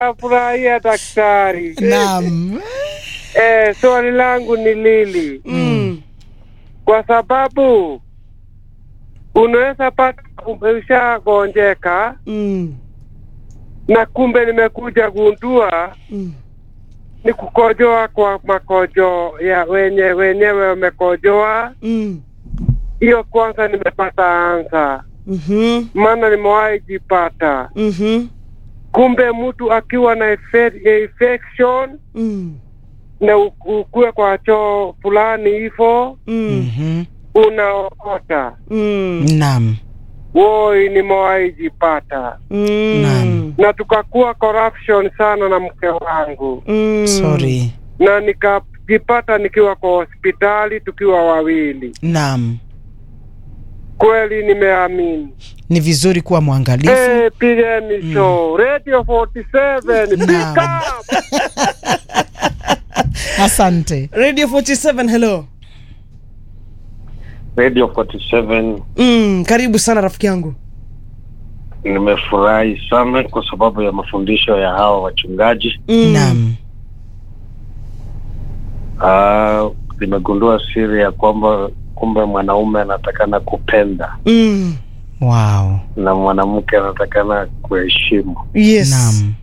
nafurahia daktari. Naam. Eh, swali langu ni lili, Mm. kwa sababu unaweza pata umeshagonjeka Mm. na kumbe nimekuja gundua Mm. ni kukojoa kwa makojo ya wenye wenyewe wamekojoa. Mm. Hiyo kwanza nimepata ansa, Mhm. maana nimewahi jipata. Mhm. Kumbe mtu akiwa na infe- infection Mm. na u- ukue kwa choo fulani hivyo Mm. Mhm. unaokota. Mm. Naam. Woi, nimewahi jipata Mm. Naam. na tukakuwa corruption sana na mke wangu, Mm. Sorry. na nikajipata nikiwa kwa hospitali tukiwa wawili. Naam. Kweli nimeamini. Ni vizuri kuwa mwangalifu. Hey, pigeni show Radio 47 pick Naam. up. Asante. Radio 47 hello. Radio 47 Mm. Karibu sana rafiki yangu. nimefurahi sana kwa sababu ya mafundisho ya hawa wachungaji. Mm. Naam. Ah, nimegundua siri ya kwamba kumbe mwanaume anatakana kupenda Mm. Wow. na mwanamke anatakana kuheshimu. Yes. Naam.